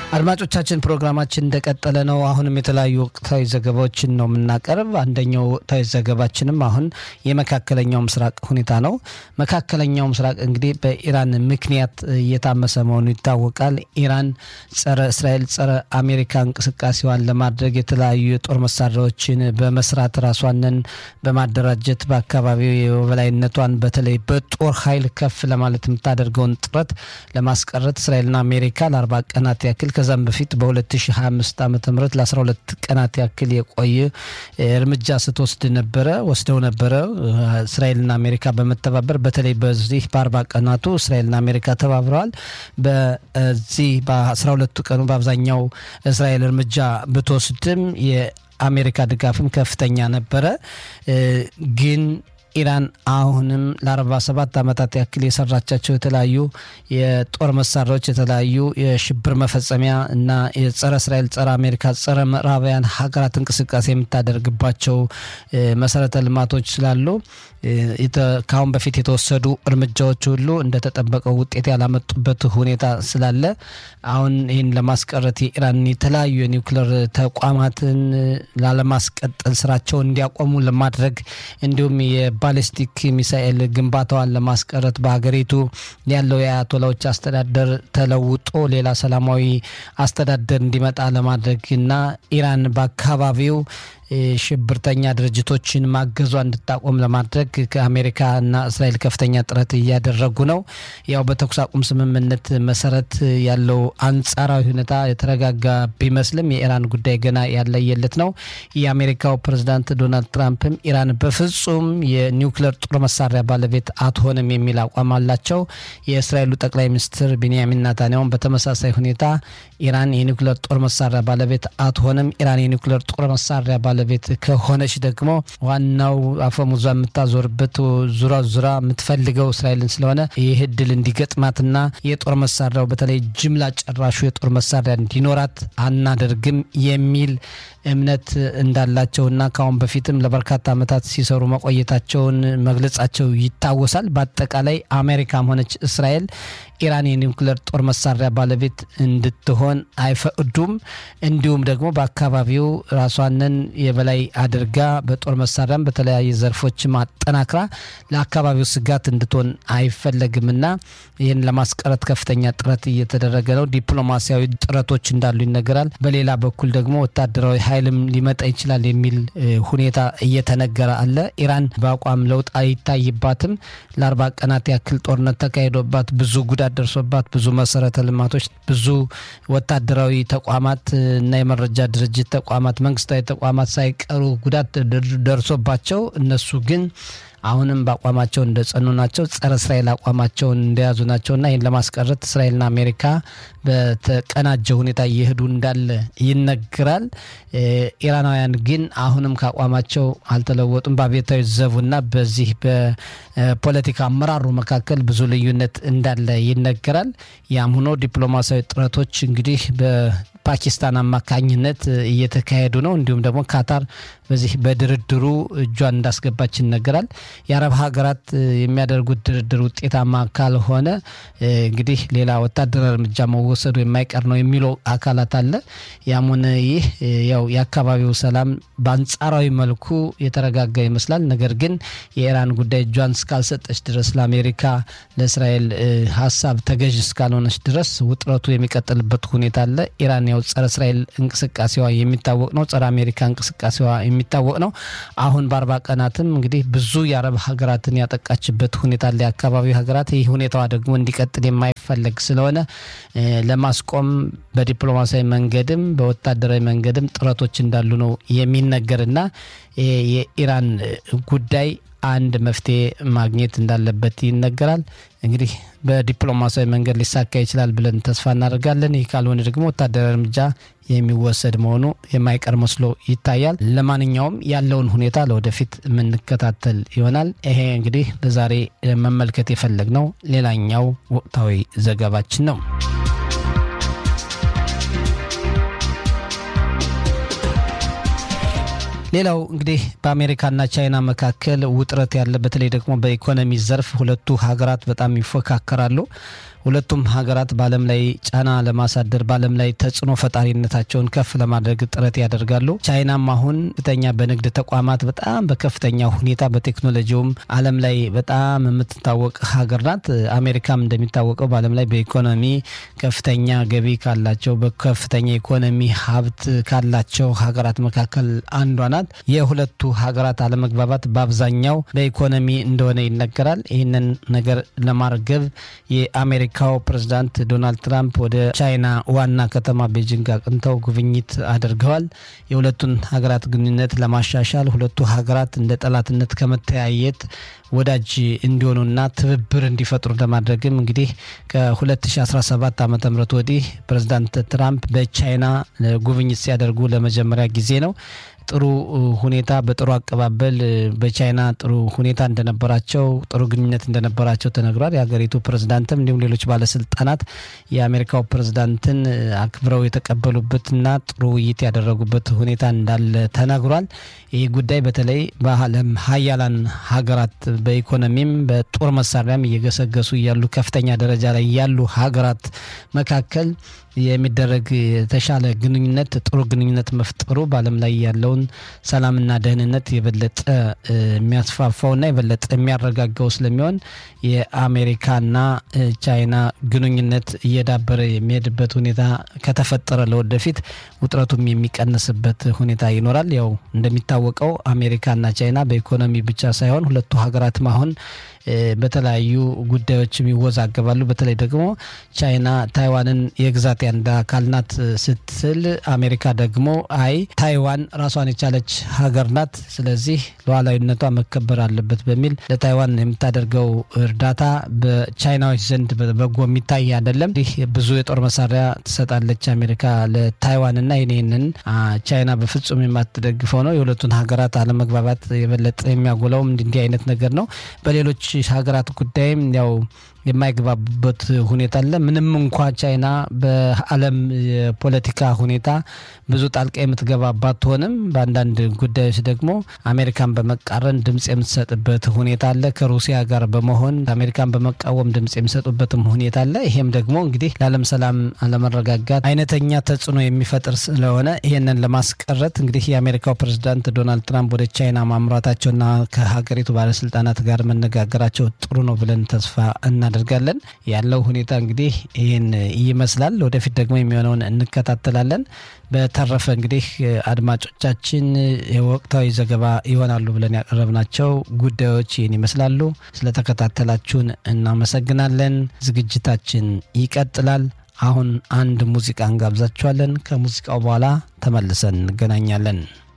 አድማጮቻችን ፕሮግራማችን እንደቀጠለ ነው። አሁንም የተለያዩ ወቅታዊ ዘገባዎችን ነው የምናቀርብ። አንደኛው ወቅታዊ ዘገባችንም አሁን የመካከለኛው ምስራቅ ሁኔታ ነው። መካከለኛው ምስራቅ እንግዲህ በኢራን ምክንያት እየታመሰ መሆኑ ይታወቃል። ኢራን ጸረ እስራኤል፣ ጸረ አሜሪካ እንቅስቃሴዋን ለማድረግ የተለያዩ የጦር መሳሪያዎችን በመስራት ራሷንን በማደራጀት በአካባቢው የበላይነቷን በተለይ በጦር ኃይል ከፍ ለማለት የምታደርገውን ጥረት ለማስቀረት እስራኤልና አሜሪካ ለአርባ ቀናት ያክል ከዛም በፊት በ2025 ዓ ም ለ12 ቀናት ያክል የቆየ እርምጃ ስትወስድ ነበረ ወስደው ነበረ። እስራኤልና አሜሪካ በመተባበር በተለይ በዚህ በአርባ ቀናቱ እስራኤልና አሜሪካ ተባብረዋል። በዚህ በ12ቱ ቀኑ በአብዛኛው እስራኤል እርምጃ ብትወስድም የአሜሪካ ድጋፍም ከፍተኛ ነበረ ግን ኢራን አሁንም ለ47 ዓመታት ያክል የሰራቻቸው የተለያዩ የጦር መሳሪያዎች የተለያዩ የሽብር መፈጸሚያ እና የጸረ እስራኤል፣ ጸረ አሜሪካ፣ ጸረ ምዕራባውያን ሀገራት እንቅስቃሴ የምታደርግባቸው መሰረተ ልማቶች ስላሉ ከአሁን በፊት የተወሰዱ እርምጃዎች ሁሉ እንደተጠበቀው ውጤት ያላመጡበት ሁኔታ ስላለ አሁን ይህን ለማስቀረት የኢራን የተለያዩ የኒውክሌር ተቋማትን ላለማስቀጠል ስራቸውን እንዲያቆሙ ለማድረግ እንዲሁም የባሊስቲክ ሚሳኤል ግንባታዋን ለማስቀረት በሀገሪቱ ያለው የአያቶላዎች አስተዳደር ተለውጦ ሌላ ሰላማዊ አስተዳደር እንዲመጣ ለማድረግ እና ኢራን በአካባቢው ሽብርተኛ ድርጅቶችን ማገዟ እንድታቆም ለማድረግ ከአሜሪካና እስራኤል ከፍተኛ ጥረት እያደረጉ ነው። ያው በተኩስ አቁም ስምምነት መሰረት ያለው አንጻራዊ ሁኔታ የተረጋጋ ቢመስልም የኢራን ጉዳይ ገና ያለየለት ነው። የአሜሪካው ፕሬዝዳንት ዶናልድ ትራምፕም ኢራን በፍጹም የኒውክሌር ጦር መሳሪያ ባለቤት አትሆንም የሚል አቋም አላቸው። የእስራኤሉ ጠቅላይ ሚኒስትር ቢንያሚን ናታንያሁን በተመሳሳይ ሁኔታ ኢራን የኒውክሌር ጦር መሳሪያ ባለቤት አትሆንም፣ ኢራን የኒውክሌር ጦር መሳሪያ ባለቤት ከሆነች ደግሞ ዋናው አፈሙዟ የምታዞርበት ዙራ ዙራ የምትፈልገው እስራኤልን ስለሆነ ይህ እድል እንዲገጥማትና የጦር መሳሪያው በተለይ ጅምላ ጨራሹ የጦር መሳሪያ እንዲኖራት አናደርግም የሚል እምነት እንዳላቸውና ከአሁን በፊትም ለበርካታ ዓመታት ሲሰሩ መቆየታቸውን መግለጻቸው ይታወሳል። በአጠቃላይ አሜሪካም ሆነች እስራኤል ኢራን የኒውክሌር ጦር መሳሪያ ባለቤት እንድትሆን አይፈቅዱም። እንዲሁም ደግሞ በአካባቢው ራሷንን የበላይ አድርጋ በጦር መሳሪያም በተለያየ ዘርፎች ማጠናክራ ለአካባቢው ስጋት እንድትሆን አይፈለግምና ይህን ለማስቀረት ከፍተኛ ጥረት እየተደረገ ነው። ዲፕሎማሲያዊ ጥረቶች እንዳሉ ይነገራል። በሌላ በኩል ደግሞ ወታደራዊ ኃይልም ሊመጣ ይችላል የሚል ሁኔታ እየተነገረ አለ። ኢራን በአቋም ለውጥ አይታይባትም። ለአርባ ቀናት ያክል ጦርነት ተካሂዶባት ብዙ ጉዳት ደርሶባት ብዙ መሰረተ ልማቶች፣ ብዙ ወታደራዊ ተቋማት እና የመረጃ ድርጅት ተቋማት፣ መንግስታዊ ተቋማት ሳይቀሩ ጉዳት ደርሶባቸው እነሱ ግን አሁንም በአቋማቸው እንደጸኑ ናቸው። ጸረ እስራኤል አቋማቸውን እንደያዙ ናቸውና ይህን ለማስቀረት እስራኤልና አሜሪካ በተቀናጀ ሁኔታ እየሄዱ እንዳለ ይነገራል። ኢራናውያን ግን አሁንም ከአቋማቸው አልተለወጡም። በአብዮታዊ ዘቡና በዚህ በፖለቲካ አመራሩ መካከል ብዙ ልዩነት እንዳለ ይነገራል። ያም ሆኖ ዲፕሎማሲያዊ ጥረቶች እንግዲህ በፓኪስታን አማካኝነት እየተካሄዱ ነው። እንዲሁም ደግሞ ካታር በዚህ በድርድሩ እጇን እንዳስገባች ይነገራል። የአረብ ሀገራት የሚያደርጉት ድርድር ውጤታማ ካልሆነ እንግዲህ ሌላ ወታደራዊ እርምጃ መወሰዱ የማይቀር ነው የሚለው አካላት አለ። ያም ሆነ ይህ ያው የአካባቢው ሰላም በአንጻራዊ መልኩ የተረጋጋ ይመስላል። ነገር ግን የኢራን ጉዳይ እጇን እስካልሰጠች ድረስ ለአሜሪካ፣ ለእስራኤል ሀሳብ ተገዥ እስካልሆነች ድረስ ውጥረቱ የሚቀጥልበት ሁኔታ አለ። ኢራን ያው ጸረ እስራኤል እንቅስቃሴዋ የሚታወቅ ነው። ጸረ አሜሪካ እንቅስቃሴዋ የሚታወቅ ነው። አሁን በአርባ ቀናትም እንግዲህ ብዙ የአረብ ሀገራትን ያጠቃችበት ሁኔታ አለ። የአካባቢው ሀገራት ይህ ሁኔታዋ ደግሞ እንዲቀጥል የማይፈለግ ስለሆነ ለማስቆም በዲፕሎማሲያዊ መንገድም በወታደራዊ መንገድም ጥረቶች እንዳሉ ነው የሚነገርና የኢራን ጉዳይ አንድ መፍትሄ ማግኘት እንዳለበት ይነገራል። እንግዲህ በዲፕሎማሲያዊ መንገድ ሊሳካ ይችላል ብለን ተስፋ እናደርጋለን። ይህ ካልሆነ ደግሞ ወታደራዊ እርምጃ የሚወሰድ መሆኑ የማይቀር መስሎ ይታያል። ለማንኛውም ያለውን ሁኔታ ለወደፊት የምንከታተል ይሆናል። ይሄ እንግዲህ ለዛሬ መመልከት የፈለግነው ሌላኛው ወቅታዊ ዘገባችን ነው። ሌላው እንግዲህ በአሜሪካና ቻይና መካከል ውጥረት ያለ በተለይ ደግሞ በኢኮኖሚ ዘርፍ ሁለቱ ሀገራት በጣም ይፎካከራሉ። ሁለቱም ሀገራት በዓለም ላይ ጫና ለማሳደር በዓለም ላይ ተጽዕኖ ፈጣሪነታቸውን ከፍ ለማድረግ ጥረት ያደርጋሉ። ቻይናም አሁን ከፍተኛ በንግድ ተቋማት በጣም በከፍተኛ ሁኔታ በቴክኖሎጂውም ዓለም ላይ በጣም የምትታወቅ ሀገር ናት። አሜሪካም እንደሚታወቀው በዓለም ላይ በኢኮኖሚ ከፍተኛ ገቢ ካላቸው በከፍተኛ ኢኮኖሚ ሀብት ካላቸው ሀገራት መካከል አንዷ ናት። የሁለቱ ሀገራት አለመግባባት በአብዛኛው በኢኮኖሚ እንደሆነ ይነገራል። ይህንን ነገር ለማርገብ የአሜሪካው ፕሬዝዳንት ዶናልድ ትራምፕ ወደ ቻይና ዋና ከተማ ቤጂንግ አቅንተው ጉብኝት አድርገዋል። የሁለቱን ሀገራት ግንኙነት ለማሻሻል ሁለቱ ሀገራት እንደ ጠላትነት ከመተያየት ወዳጅ እንዲሆኑና ትብብር እንዲፈጥሩ ለማድረግም እንግዲህ ከ2017 ዓ ም ወዲህ ፕሬዝዳንት ትራምፕ በቻይና ጉብኝት ሲያደርጉ ለመጀመሪያ ጊዜ ነው። ጥሩ ሁኔታ በጥሩ አቀባበል በቻይና ጥሩ ሁኔታ እንደነበራቸው ጥሩ ግንኙነት እንደነበራቸው ተነግሯል። የሀገሪቱ ፕሬዝዳንትም እንዲሁም ሌሎች ባለስልጣናት የአሜሪካው ፕሬዝዳንትን አክብረው የተቀበሉበትና ጥሩ ውይይት ያደረጉበት ሁኔታ እንዳለ ተነግሯል። ይህ ጉዳይ በተለይ በዓለም ሀያላን ሀገራት በኢኮኖሚም በጦር መሳሪያም እየገሰገሱ ያሉ ከፍተኛ ደረጃ ላይ ያሉ ሀገራት መካከል የሚደረግ የተሻለ ግንኙነት ጥሩ ግንኙነት መፍጠሩ በዓለም ላይ ያለውን ሰላምና ደህንነት የበለጠ የሚያስፋፋውና የበለጠ የሚያረጋጋው ስለሚሆን የአሜሪካና ቻይና ግንኙነት እየዳበረ የሚሄድበት ሁኔታ ከተፈጠረ ለወደፊት ውጥረቱም የሚቀንስበት ሁኔታ ይኖራል። ያው እንደሚታወቀው አሜሪካና ቻይና በኢኮኖሚ ብቻ ሳይሆን ሁለቱ ሀገራትም አሁን በተለያዩ ጉዳዮችም ይወዛገባሉ። በተለይ ደግሞ ቻይና ታይዋንን የግዛት አንድ አካል ናት ስትል፣ አሜሪካ ደግሞ አይ ታይዋን ራሷን የቻለች ሀገር ናት፣ ስለዚህ ሉዓላዊነቷ መከበር አለበት በሚል ለታይዋን የምታደርገው እርዳታ በቻይናዎች ዘንድ በጎ የሚታይ አይደለም። ይህ ብዙ የጦር መሳሪያ ትሰጣለች አሜሪካ ለታይዋንና ይህንን ቻይና በፍጹም የማትደግፈው ነው። የሁለቱን ሀገራት አለመግባባት የበለጠ የሚያጎላውም እንዲህ አይነት ነገር ነው። በሌሎች ሀገራት ጉዳይም ያው የማይግባቡበት ሁኔታ አለ። ምንም እንኳ ቻይና በዓለም የፖለቲካ ሁኔታ ብዙ ጣልቃ የምትገባ ባትሆንም በአንዳንድ ጉዳዮች ደግሞ አሜሪካን በመቃረን ድምጽ የምትሰጥበት ሁኔታ አለ። ከሩሲያ ጋር በመሆን አሜሪካን በመቃወም ድምጽ የሚሰጡበትም ሁኔታ አለ። ይሄም ደግሞ እንግዲህ ለዓለም ሰላም አለመረጋጋት አይነተኛ ተጽዕኖ የሚፈጥር ስለሆነ ይህንን ለማስቀረት እንግዲህ የአሜሪካው ፕሬዝዳንት ዶናልድ ትራምፕ ወደ ቻይና ማምራታቸውና ከሀገሪቱ ባለስልጣናት ጋር መነጋገራቸው ጥሩ ነው ብለን ተስፋ እናደርጋለን። ያለው ሁኔታ እንግዲህ ይህን ይመስላል። ወደፊት ደግሞ የሚሆነውን እንከታተላለን። በተረፈ እንግዲህ አድማጮቻችን የወቅታዊ ዘገባ ይሆናሉ ብለን ያቀረብናቸው ጉዳዮች ይህን ይመስላሉ። ስለተከታተላችሁን እናመሰግናለን። ዝግጅታችን ይቀጥላል። አሁን አንድ ሙዚቃ እንጋብዛችኋለን። ከሙዚቃው በኋላ ተመልሰን እንገናኛለን።